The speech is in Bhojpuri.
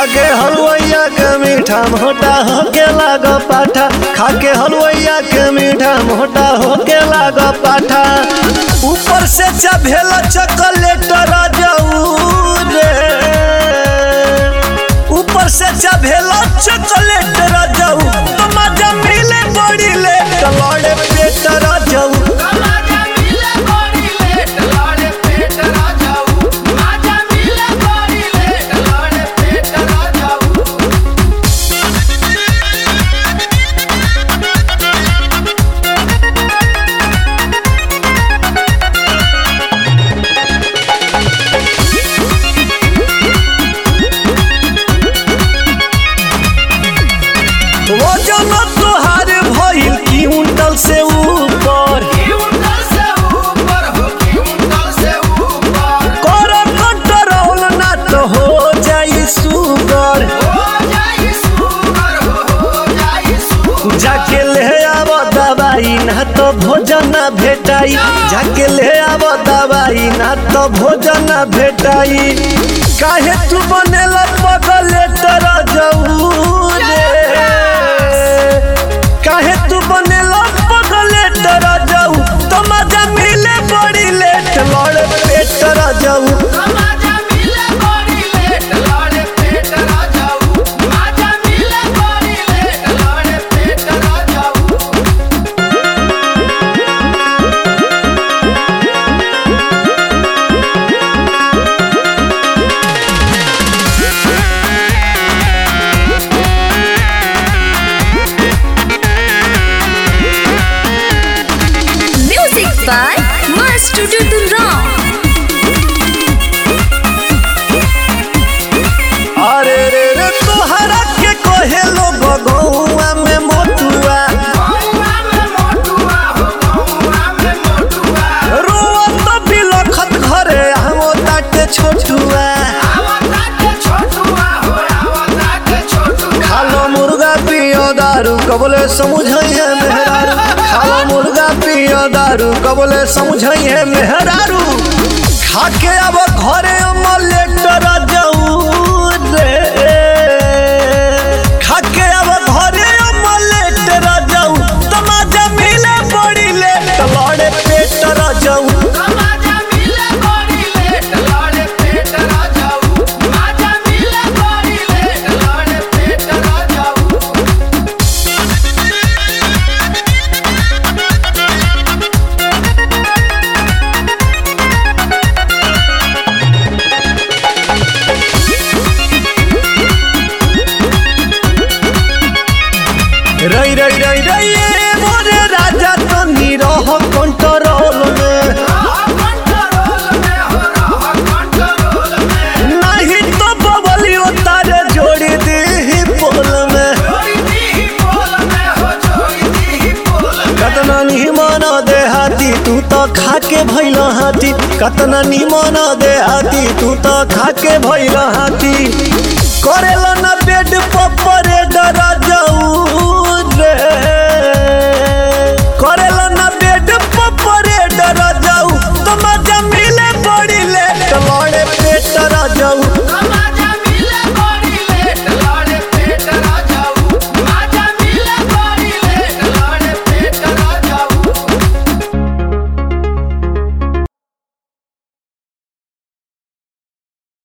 खाके हलवैया के मीठा मोटा होके लाग पाठा खाके हलवैया के मीठा मोटा होके लाग पाठा ऊपर से चभेल चॉकलेट राजाऊ रे ऊपर से चभेल चॉकलेट राजाऊ तो मजा मिले बड़ी लेट लड़े पेट राजाऊ माजा मिले बड़ी लेट लड़े पेट राजाऊ माजा मिले बड़ी लेट लड़े पेट राजाऊ वजन तोहार भइल क्विंटल से ऊपर क्विंटल से ऊपर हो क्विंटल से ऊपर कर कंट्रोल ना तो हो जाई सुगर हो जाई सुगर हो हो जाई सुगर जाके ले आव दवाई ना तो भोजन ना भेटाई जाके ले आव दवाई ना तो भोजन ना भेटाई काहे तू बनेला पगले तरा जाऊ रे काहे तू बनेला पगले तरा जाऊ तो मजा मिले बड़ी लेट लड़ पेट तरा जाऊ माजा मिले बड़ी लेट लड़े पेट राजाऊ माजा मिले बड़ी लेट लड़े पेट राजाऊ Music by Master Dudurong. अरे रे रे तोहरा के कहे लोग गौआ में मोटुआ गौवा में मोटुआ हो गौवा में मोटुआ रोवत बिलखत घरे हमो ताटे छोटुआ आवता के छोटुआ हो आवता के छोटुआ खालो मुर्गा पियो दारू कबले समझइए मेहरारू खालो मुर्गा पियो दारू कबले समझइए मेहरारू खाके अब घरे अमलेटर जाऊ रे खाके अब घरे अमलेटर जाऊ तमाजा मिले बड़ी लेट लड़े पेट जाऊ माजा मिले बड़ी लेट लड़े पेट राजाऊ माजा मिले बड़ी लेट लड़े पेट राजाऊ रई रई रई रई ए मोरे राजा तनी रह कंट्रोल में कंट्रोल में हो रहा कंट्रोल में नहीं तो बबलियो तारे जोड़ी दी पोल में जोड़ी दी बोल में हो जोड़ी दी बोल में कतना निमन दे हाथी तू तो खाके भइल हाथी कतना निमन दे हाथी तू तो खाके भइल हाथी करेला ना बेड पर परे डरा जाऊ रे